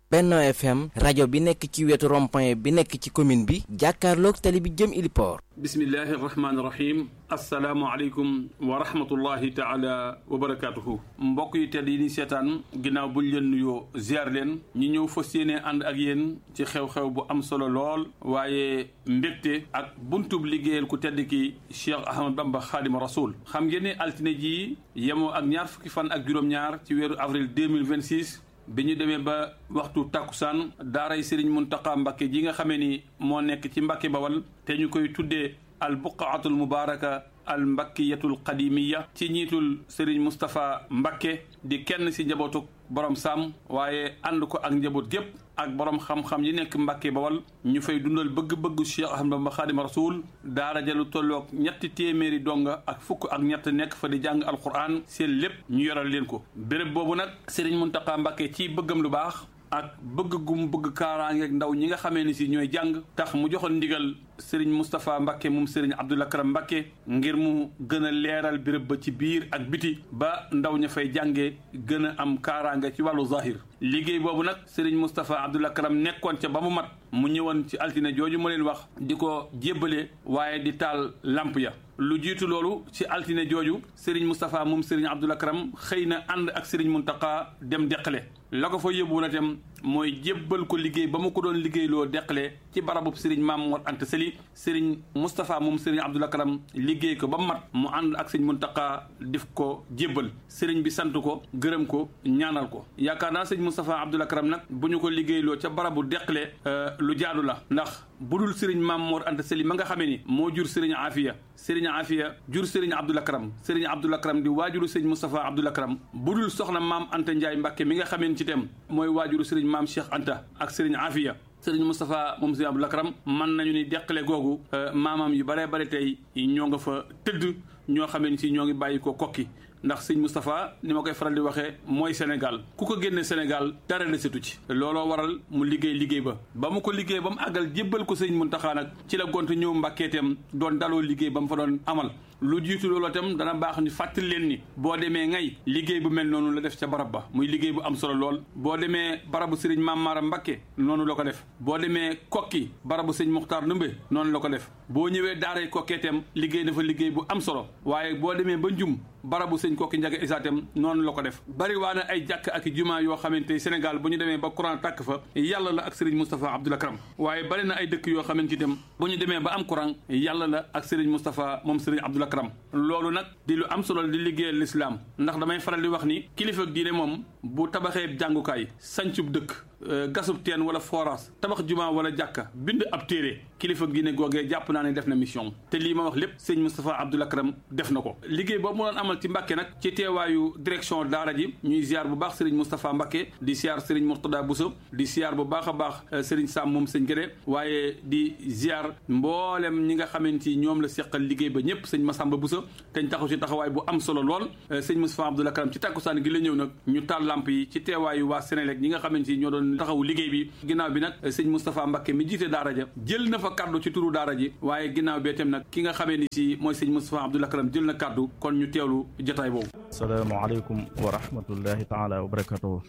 Benno FM rajo bi nekk ci wetu rond-point bi nekk ci commune bi jàkkaarloog tali bi jëm Iliport. bismillahi rahmaani rahim asalaamualeykum wa rahmatullahi taala wa barakaatuhu mbokk yi tedd yi ni seetaan ginnaaw buñ leen nuyoo ziar leen ñi ñëw fas yéene ànd ak yéen ci xew-xew bu am solo lool waaye mbégte ak buntub liggéeyal ku tedd ki Cheikh Ahmad Bamba Xaadima Rasul xam ngeen ne altine ji yemoo ak ñaar fukki fan ak juróom-ñaar ci weeru avril 2026 bi ñu demee ba waxtu tàkkusaan daaray Serigne Mountakha Mbacké ji nga xamee ni moo nekk ci Mbacké Bawal te ñu koy tuddee al buqaatul mubaaraka al mbakkiyatul qadimiya ci njiitul Serigne Moustapha Mbacké di kenn si njabootu borom Sam waaye ànd ko ak njaboot gépp ak borom xam-xam yi nekk Mbacké Bawal ñu fay dundal bëgg-bëggu Cheikh Ahmadou Bamba Xaadimu Rasuul daara jalu tolloog ñetti téeméeri donga ak fukk ak ñett nekk fa di jàng alquran seen lépp ñu yoral leen ko béréb boobu nag Serigne Mountakha Mbacké ci bëggam lu baax ak bëgg gum bëgg kaaraangeeg ndaw ñi nga xamee ni si ñooy jàng tax mu joxoon ndigal Serigne Moustapha Mbacké moom Serigne Abdoul Akram Mbacké ngir mu gën a leeral béréb ba ci biir ak biti ba ndaw ña fay jàngee gën a am kaaraange ci wàllu zahir liggéey boobu nag Serigne Moustapha Abdoul Akram nekkoon ca ba mu mat mu ñëwoon ci altine jooju ma leen wax di ko jébbale waaye di taal lamp ya lu jiitu loolu ci altine jooju Serigne Moustapha moom Serigne Abdoul Akram xëy na ànd ak Serigne Mountakha dem deqale la ko fa yóbbu na tam mooy jébbal ko liggéey ba mu ko doon liggéeyloo deqale ci barabub Serigne Mame Mor Anta Sali Serigne Moustapha moom Serigne Abdoul Akram liggéey ko ba mu mat mu ànd ak Serigne Mountakha def ko jébbal Serigne bi sant ko gërëm ko ñaanal ko yaakaar naa Serigne Moustapha Abdoul Akram nag bu ñu ko liggéeyloo ca barabu deqale lu jaadu la ndax budul Serigne Mame Mor Anta Sali ma nga xamee ni moo jur Serigne Afia Serigne Afia jur Serigne Abdoul Akram Serigne Abdoul Akram di waajuru Serigne Moustapha Abdoul Akram budul soxna maam Anta Ndiaye Mbacké mi nga xamee ci tem mooy waajuru Serigne maam Cheikh Anta ak Serigne Afia Serigne Moustapha moom Serigne Abdoul Akram mën nañu ni deqale googu maamam yu baree bare tey ñoo nga fa tëdd ñoo xamee ni si ñoo ngi bàyyi ko kokki ndax sëñ Moustapha ni ma koy faral di waxee mooy Sénégal ku ko génne Sénégal dara desetu ci looloo waral mu liggéey liggéey ba ba mu ko liggéey ba mu àggal jébbal ko sëñ Mountakha nag ci la gont ñëw mbàkkeetam doon daloo liggéey ba mu fa doon amal lu jiitu loolu itam dana baax ni fàttali leen ni boo demee ngay liggéey bu mel noonu la def ca barab ba muy liggéey bu am solo lool boo demee barabu sëriñ Maam Mara Mbakke noonu la ko def boo demee kokki barabu sëñ Muxtaar Ndumbe noonu la ko def boo ñëwee daaray kokkeetam liggéey na fa liggéey bu am solo waaye boo demee ba njum barabu sëñ kokki njaga isaatam noonu la ko def bari waa na ay jàkk ak jumaa yoo xamante Sénégal bu ñu demee ba courant tàkk fa yàlla la ak sëriñ Moustapha Abdoul Akram waaye bari na ay dëkk yoo xamante itam bu ñu demee ba am courant yàlla la ak sëriñ Moustapha moom sëriñ Abdoul Akram loolu nag di lu am solo di liggéeyal lislaam ndax damay faral di wax ni kilifa diine moom bu tabaxee jàngukaay sancub dëkk gasub teen wala forage tabax juma wala jàkka bind ab téere kilifa diine googee jàpp naa ne def na mission te lii ma wax lépp sëñ Moustapha Abdoul Akram def na ko liggéey boobu mu doon amal ci Mbàkke nag ci teewaayu direction daara ji ñuy ziar bu baax sëriñ Moustapha Mbàkke di ziar sëriñ Mourtada Bousso di ziar bu baax a baax sëriñ Sam moom sëñ Gédé waaye di ziar mboolem ñi nga xamante ni ñoom la seqal liggéey ba ñëpp sëñ Massamba Bousso te ñu taxaw ci taxawaay bu am solo lool sëñ Moustapha Abdoul Akram ci tàkkusaan gi la ñëw nag ñu taal lamp yi ci teewaayu waa Sénélec ñi nga xamante ni ñoo doon taxawu liggéey bi ginnaaw bi nag sëñ Moustapha Mbacké mi jiite daara ja jël na fa kaddu ci turu daara ji waaye ginnaaw bee tam nag ki nga xamee ni si mooy sëñ Moustapha Abdoul Akram jël na kaddu kon ñu teewlu jotaay boobu asalaamaaleykum wa rahmatullahi taala wa barakatuhu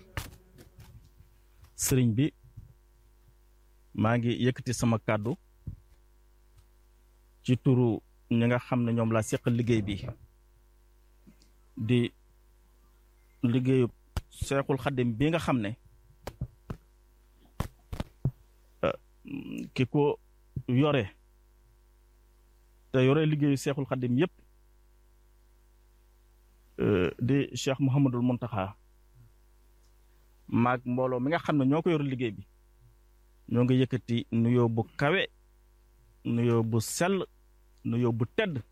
sëriñ bi maa ngi yëkkati sama kàddu ci turu ñi nga xam ne ñoom laa seqal liggéey bi di liggéeyu Seexul Xaddim bi nga xam ne ki ko yore te yore liggéeyu Seexul Xaddim yépp di Cheikh Mouhamadul Muntaxa maag mbooloo mi nga xam ne ñoo ko yore liggéey bi ñoo ngi yëkkati nuyoo bu kawe nuyoo bu sell nuyoo bu tedd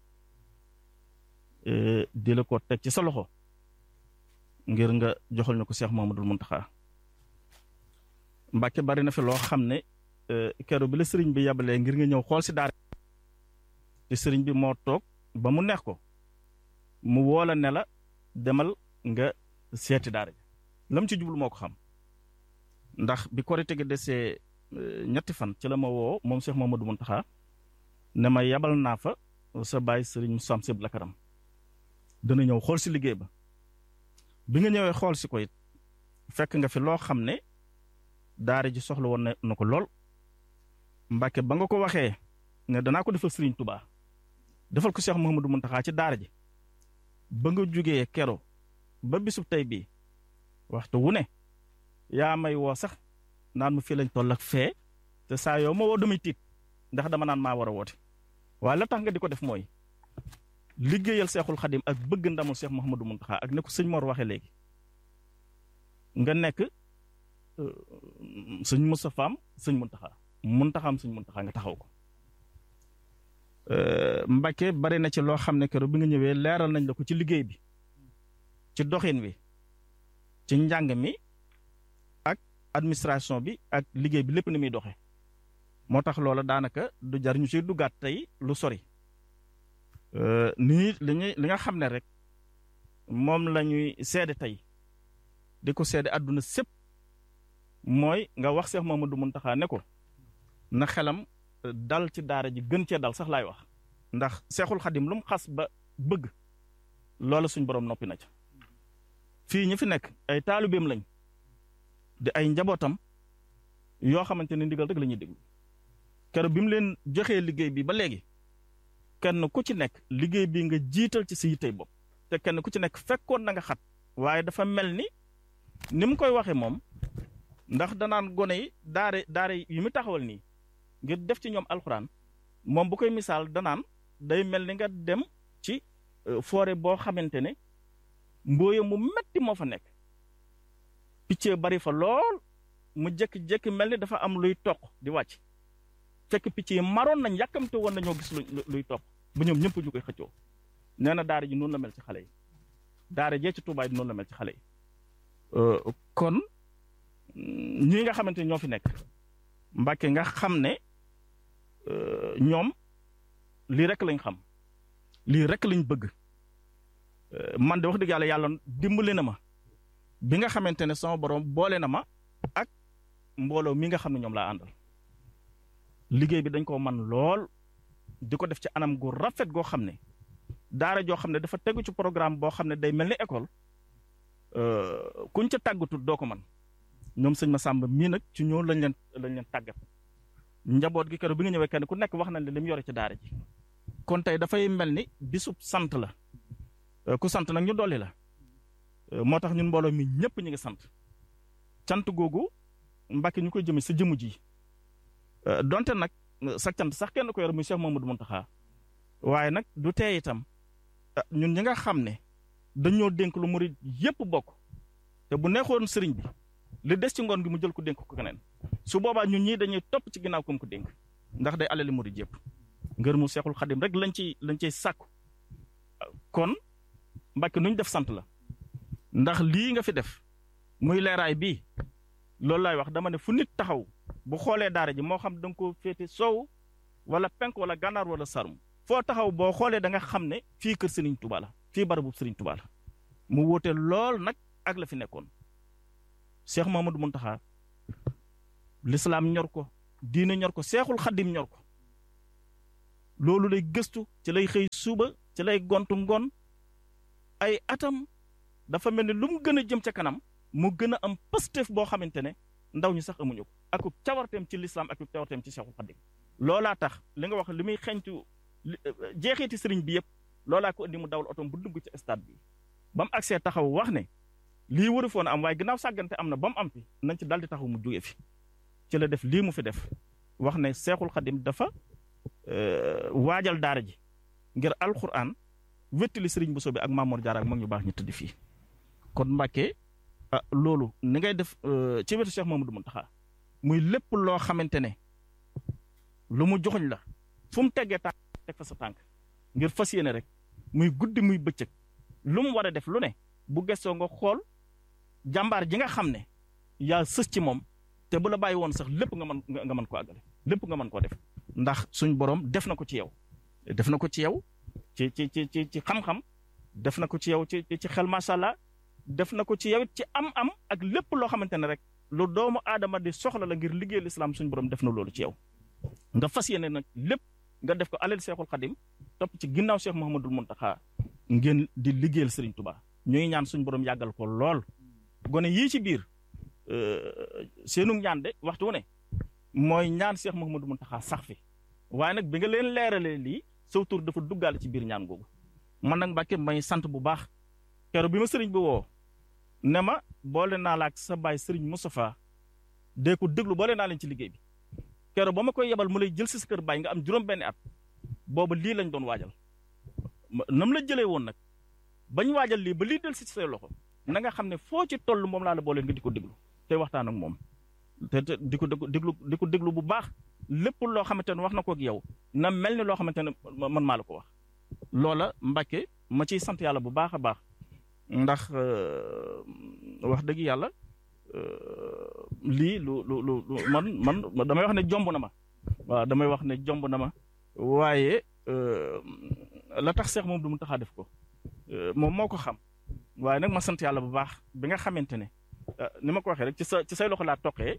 di la ko teg ci sa loxo ngir nga joxal ñu ko Cheikh Mouhamadul Muntaxa Mbàkke bari na fi loo xam ne keroog bi la sëriñ bi yabalee ngir nga ñëw xool si daara te sëriñ bi moo toog ba mu neex ko mu woola ne la demal nga seeti daara ji lam ci jublu moo ko xam ndax bi korite gi desee ñetti fan ci la ma woo moom Cheikh Mamadou Muntaxa ne ma yabal naa fa sa baay sëriñ Moussa Abdoul Akram dana ñëw xool si liggéey ba bi nga ñëwee xool si ko it fekk nga fi loo xam ne daara ji soxla woon na ko lool Mbàkke ba nga ko waxee ne danaa ko defal Serigne Touba defal ko Cheikh Mouhamadou Mountakha ci daara ji ba nga jugee kero ba bisub tey bii waxtu wu ne yaa may woo sax naan ma fii lañ toll ak fee te saa yoo ma woo damay tiit ndax dama naan maa war a woote waaye la tax nga di ko def mooy liggéeyal seexul xadim ak bëgg ndamul Cheikh Mouhamadou Mountakha ak ne ko sëñ Mor waxee léegi nga nekk sëñ Moustapha am sëñ Mountakha Mountakha am sëñ Mountakha nga taxaw ko Mbacke bari na ci loo xam ne keroog bi nga ñëwee leeral nañ la ko ci liggéey bi ci doxin wi ci njàng mi ak administration bi ak liggéey bi lépp ni muy doxee moo tax loola daanaka du jar ñu ci duggaat tey lu sori nii li ñuy li nga xam ne rek moom la ñuy seede tey di ko seede àdduna sépp mooy nga wax Seex Mamadu Muntaxa ne ko na xelam dal ci daara ji gën cee dal sax laay wax ndax seexul xadim lu mu xas ba bëgg loola suñ borom noppi na ca fii ñi fi nekk ay taalibeem lañ di ay njabootam yoo xamante ne ndigal rek la ñuy déglu keroog bi mu leen joxee liggéey bi ba léegi kenn ku ci nekk liggéey bi nga jiital ci si yittey bopp te kenn ku ci nekk fekkoon na nga xat waaye dafa mel ni ni mu koy waxee moom ndax danaan gone yi daare daare yi mu taxawal nii ngir def ci ñoom alxuraan moom bu koy misaal danaan day mel ni nga dem ci forêt boo xamante ne mbooye mu metti moo fa nekk picc bari fa lool mu jékki-jékki mel ni dafa am luy toq di wàcc fekk picc yi maroon nañ yàkkamte woon nañoo gis luy toq ba ñoom ñëpp ñu koy xëccoo nee na daara ji noonu la mel ci xale yi daara jee ci tuubaay noonu la mel ci xale yi kon ñii nga xamante ñoo fi nekk Mbàkke nga xam ne ñoom lii rek lañ xam lii rek lañ bëgg man de wax dëgg yàlla yàlla dimbali na ma bi nga xamante ne sama borom boole na ma ak mbooloo mi nga xam ne ñoom laa àndal liggéey bi dañ koo man lool di ko def ci anam gu rafet goo xam ne daara joo xam ne dafa tegu ci programme boo xam ne day mel ni école kuñ ca tàggatut doo ko man ñoom sëñ ma sàmb mii nag ci ñoo lañ leen lañ leen tàggat njaboot gi keroog bi nga ñëwee kenn ku nekk wax nañ ne li mu yore ci daara ji kon tey dafay mel ni bisub sant la ku sant nag ñu dolli la moo tax ñun mbooloo mi ñëpp ñu ngi sant cant googu Mbàkke ñu koy jëme sa jëmu ji donte nag sa cant sax kenn ko yor muy Cheikh Mamadou Mountakha waaye nag du tee itam ñun ñi nga xam ne dañoo dénk lu murid yépp bokk te bu neexoon sëriñ bi li des ci ngoon gi mu jël ko dénk ko keneen su boobaa ñun ñii dañuy topp ci ginnaaw ko mu ko dénk ndax day alali murid yépp ngër mu seexul xadim rek lañ ciy lañ ciy sàkku kon Mbàkke nu ñu def sant la ndax lii nga fi def muy leeraay bii loolu laay wax dama ne fu nit taxaw bu xoolee daara ji moo xam da nga ko féete soow wala penk wala gànnaar wala sarum foo taxaw boo xoolee da nga xam ne fii kër Serigne Touba la fii barabu Serigne Touba la mu wóote lool nag ak la fi nekkoon Cheikh Mamadou Mountakha lislaam ñor ko diine ñor ko seexul xaddim ñor ko loolu lay gëstu ci lay xëy suba ci lay gontu ngoon ay atam dafa mel ni lu mu gën a jëm ca kanam mu gën a am pëstef boo xamante ne ndaw ñi sax amuñu ko ak cawarteem ci lislaam ak cawarteem ci seexul xaddim loolaa tax li nga wax li muy xeñtu jeexeeti sëriñ bi yëpp loolaa ko indi mu dawal otom bu dugg ci stade bi ba mu agsee taxaw wax ne lii waru foon am waaye ginnaaw sàggante am na ba mu am fi nañ ci daldi taxaw mu jóge fi ci la def lii mu fi def wax ne seexul xadim dafa waajal daara ji ngir alquran wéttali sëriñ bu soobee ak Mamour Diarra ak mag ñu baax ñu tëdd fii kon Mbàkke ah loolu ni ngay def ci wetu Cheikh Mamadou Mountakha muy lépp loo xamante ne lu mu joxuñ la fu mu teggee tànk teg fa sa tànk ngir fas yéene rek muy guddi muy bëccëg lu mu war a def lu ne bu gëstoo nga xool jàmbaar ji nga xam ne yaa sës ci moom te bu la bàyyi woon sax lépp nga mën nga mën ko àggale lépp nga mën koo def ndax suñ borom def na ko ci yow def na ko ci yow ci ci ci ci ci xam-xam def na ko ci yow ci ci xel macha allah def na ko ci yow ci am-am ak lépp loo xamante ne rek lu doomu aadama di soxla la ngir liggéey lislaam suñ borom def na loolu ci yow nga fas yéene nag lépp nga def ko alal seexul xadim topp ci ginnaaw Cheikh Mouhamadul Mountakha ngeen di liggéeyal Serigne Touba ñuy ñaan suñ borom yàggal ko lool gone yii ci biir seenu ñaan de waxtu wu ne mooy ñaan Cheikh Mouhamadou Mountakha sax fi waaye nag bi nga leen leeralee lii saw tur dafa duggaale ci biir ñaan googu man nag Mbàkke may sant bu baax keroog bi ma sëriñ bi woo ne ma boole naa la ak sa baay sëriñ Moustapha dee ko déglu boole naa leen ci liggéey bi keroog ba ma koy yebal mu lay jël si sa kër baay nga am juróom-benni at booba lii lañ doon waajal nam la jëlee woon nag bañ waajal lii ba lii del si say loxo na nga xam ne foo ci toll moom laa la boole nga di ko déglu tey waxtaan ak moom te te di ko déglu di ko déglu bu baax lépp loo xamante ne wax na ko ak yow na mel ni loo xamante ne man maa la ko wax. loola Mbàkke ma ciy sant yàlla bu baax a baax ndax wax dëgg yàlla lii lu lu lu man man damay wax ne jomb na ma waaw damay wax ne jomb na ma waaye la tax seex moom du mu taxaa def ko moom moo ko xam waaye nag ma sant yàlla bu baax bi nga xamante ne ni ma ko waxee rek ci sa ci say loxo laa toqee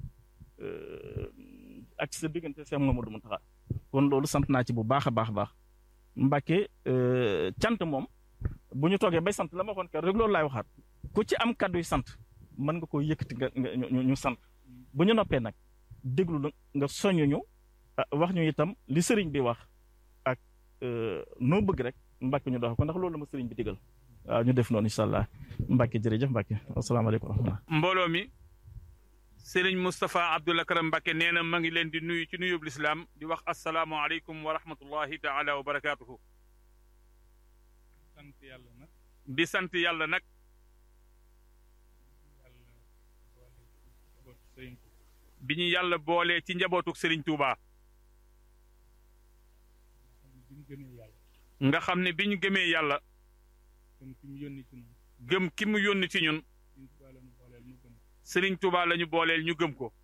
ak ci sa diggante seex moom du mu taxaa kon loolu sant naa ci bu baax a baax a baax Mbàkke cant moom bu ñu toogee bay sant la ma waxoon kër rek loolu laay waxaat ku ci am kàddu yu sant mën nga koo yëkkati nga nga ñu sant bu ñu noppee nag déglu la nga soññ ñu wax ñu itam li sëriñ bi wax ak noo bëgg rek Mbàkke ñu dox ko ndax loolu la ma sëriñ bi digal waaw ñu def noonu incha allah Mbàkke jërëjëf Mbàkke asalaamaaleykum wa rahmatulah. mbooloo mi Serigne Moustapha Abdoul Akram Mbacke nee na ma ngi leen di nuyu ci nuyub lislaam di wax asalaamualeykum wa rahmatullahi taala wa barakaatuhu. sant yàlla nag. di sant yàlla nag. bi ñu yàlla boolee ci njabootuk Serigne Touba. nga xam ne bi ñu gëmee yàlla. gëm ki mu yónni ci ñun. gëm ki mu yónni ci ñun. Sëriñ Tuubaa lañu booleel ñu gëm ko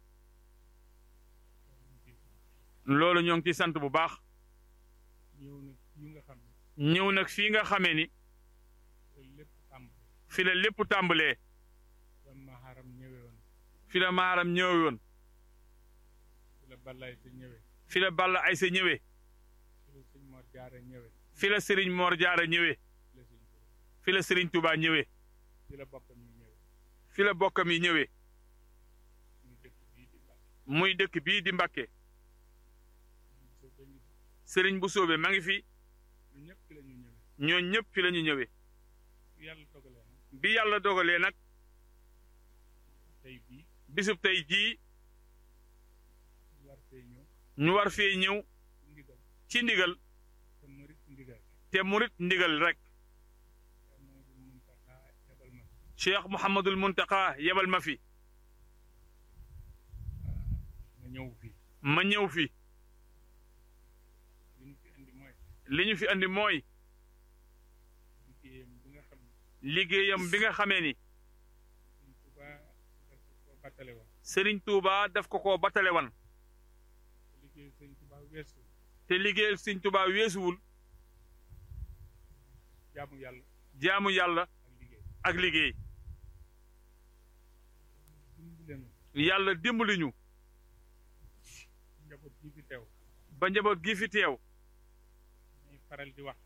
loolu ñoo ngi ci sant bu baax ñëw nag fii nga xam ñëw nag fii nga xamee ni lépp tàmb fi la lépp tàmbalee la maharam ñëwee woon fi la maaram ñëwee woon fi la ballay sa ñëwee fi la balla ay sa ñëwee fi la sëñ Mor Jaara ñëwee fi la sëriñ Mor Jaara ñëwee fi la sëñ Tuubaa fi la sëriñ Tuubaa ñëwee fi la bokkam yi ñëwee fi la bokkam yi ñëwee muy dëkk bii di Mbàkke muy dëkk bii di Mbàkke sëriñ bu soobe ma ngi fi ñu ñëpp fi la ñu ñëwee ñoo ñëpp fi la ñu ñëwee yàlla dogalee nag bi yàlla dogalee nag tey bii bisub tey jii war fee ñëw ñu war fee ñëw ndigal ci ndigal te murit ndigal te murit ndigal rek Mouhamadou Mountakha yabal ma Cheikh Mouhamadul Muntaqa yebal ma fi ma ñëw fii ma ñëw fi li ñu fi indi mooy li ñu fi andi mooy liggéeyam bi nga xam ne liggéeyam bi nga xamee ni sëñ Tuubaa daf ko battale woon Serigne Touba daf ko koo batale wan liggéey sëñ Tuubaa weesu te liggéeyal Serigne Touba weesuwul jaamu yàlla jaamu yàlla ak liggéey ak liggéey dimbali leen yàlla dimbali ñu njaboot gi fi teew ba njaboot gi fi teew ñuy faral di wax